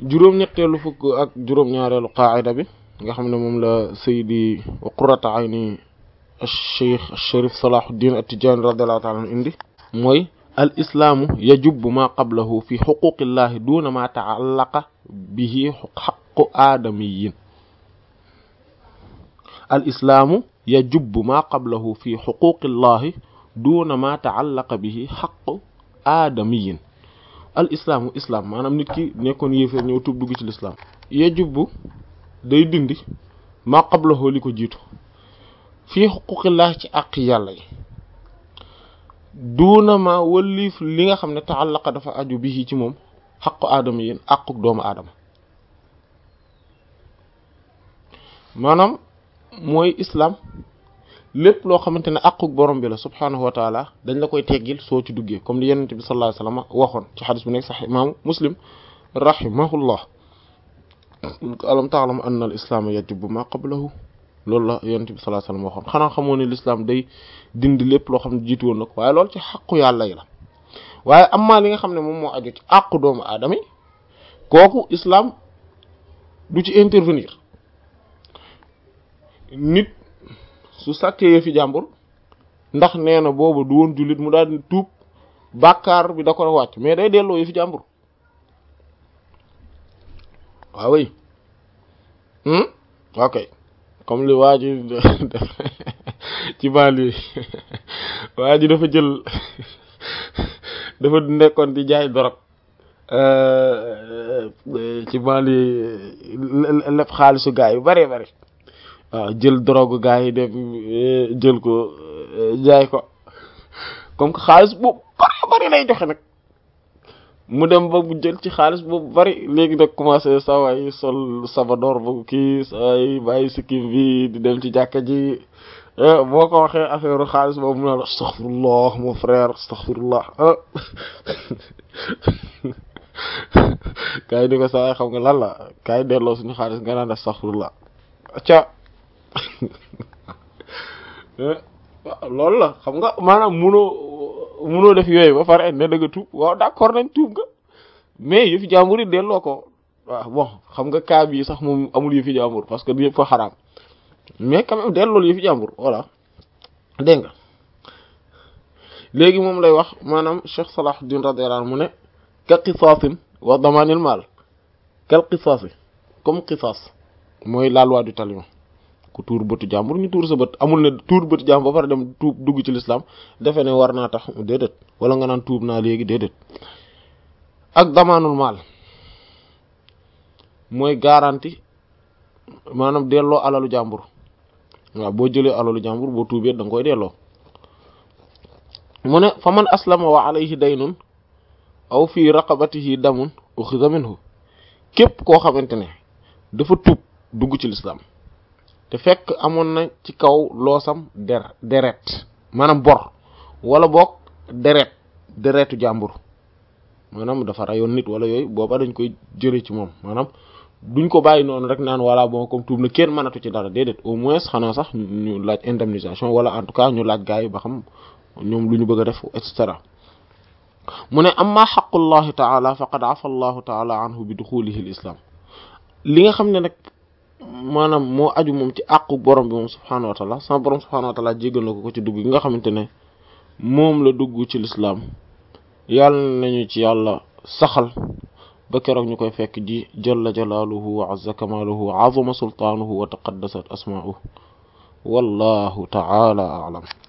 juróom-ñetteelu fukk ak juróom-ñaareelu qaacida bi nga xam ne moom la saydi wa qurrata ayni cheikh sharif salahuddin at-tijani radiallahu taala anhu indi mooy al islaamu yajubbu ma qablahu fi xuquqillahi duna ma taallaqa bihi xaqu aadamiyin al islaamu yajubbu ma qablahu fi xuquqillahi duna ma taallaqa bihi xaqu aadamiyin al islaamu islam maanaam nit ki nekkoon yéeféer ñëw tub dugg ci lislaam yajubbu day dindi ma qablahu li ko jiitu fii xuquqillahi ci àq yàlla yi duuna ma wëlliif li nga xam ne taallaqa dafa aju bi ci moom xaqu aadama yéen àquk doomu aadama maanaam mooy islam lépp loo xamante ne àquk borom bi la subhaanahu wa taala dañ la koy teggil soo ci duggee comme li yonent bi sallallahu alayhi wasallam waxoon ci xadis bu nekk sax imaamu muslim rahimahullah alam ta'lam anna al islaama yajibu ma qablahu loolu la yonent bi sallallahu alayhi wasallam waxoon xanaa xamoo ne l'islam day dindi lépp loo xam ne jiitu woon na ko waaye loolu ci xaqu yàlla yi la waaye amaa li nga xam ne moom moo aju ci àqu doomu aadama yi kooku islam du ci intervenir nit su sàkkee fi jàmbur ndax nee na boobu du woon jullit mu daal di tuub bàkkaar bi da ko wàcc mais day delloo yi fi jàmbur waaw oui ok comme li waa ji ci baali waa ji dafa jël dafa nekkoon di jaay dorog ci baali lépp xaalisu gaa yu bari bari waaw jël drogue gaa yi dem jël ko jaay ko comme que xaalis boobu bari bari lay joxe nag mu dem ba mu jël ci xaalis boobu bari léegi nag commencé sa waay sol sabadoor ba kii sa waay bàyyi sikkim bi di dem ci jàkka ji boo ko waxee affaire xaalis boobu mu ne la astaghfirullah mon frère astaghfirullah kaay di ko sa waay xam nga lan la kaay delloo suñu xaalis nga naan astaghfirullah ca loolu la xam nga maanaam munoo munoo def yooyu ba pare ne da nga tuub waaw d'accord nañ tuub nga mais yëfi jàmbur yi delloo ko waaw bon xam nga cas bii sax moom amul yëfi jàmbur parce que yëpp fa xaraam mais quand même delloolu yëfi jàmbur voilà dégg nga léegi moom lay wax maanaam Cheikh Salahuddin radiyallahu anhu mu ne ka qisaasin wa damanil maal kal qisaasi comme qisaas mooy la loi du talion ku tuur bëtu jàmbur ñu tuur sa bët amul ne tuur bëtu jàmbur ba pare dem tuub dugg ci l'islam defe ne war naa tax déedéet wala nga naan tuub naa léegi déedéet ak damaanul maal mooy garantie maanaam delloo alalu jàmbur waaw boo jëlee alalu jàmbur boo tuubee da nga koy delloo mu ne fa man aslama wa alayhi daynun aw fii raqabatihi damun uxiza minhu képp koo xamante ne dafa tuub dugg ci l'islam te fekk amoon na ci kaw loosam der deret maanaam bor wala boog deret deretu jàmbur maanaam dafa rayoon nit wala yooyu booba dañ koy jële ci moom maanaam duñ ko bàyyi noonu rek naan wala bon comme tuub na kenn mënatu ci dara déedéet au moins xanaa sax ñu laaj indemnisation wala en tout cas ñu laaj gars yi ba xam ñoom lu ñu bëgg a def et cetera mu ne amma xaqullahi taala faqad afa allahu taala anhu bi duxulihi l islam li nga xam ne nag maanaam moo aju moom ci àqu borom bi moom subhaanahu wa taala sama borom subhaanahu wa taala jéggal na ko ko ci dugg gi nga xamante ne moom la dugg ci lislaam yàlla nañu ci yàlla saxal ba keroog ñu koy fekk ji jalla jalaaluhu wa azza kamaaluhu wa azuma sultaanuhu wa taqaddasat asmaa'uhu wallahu taala a'lam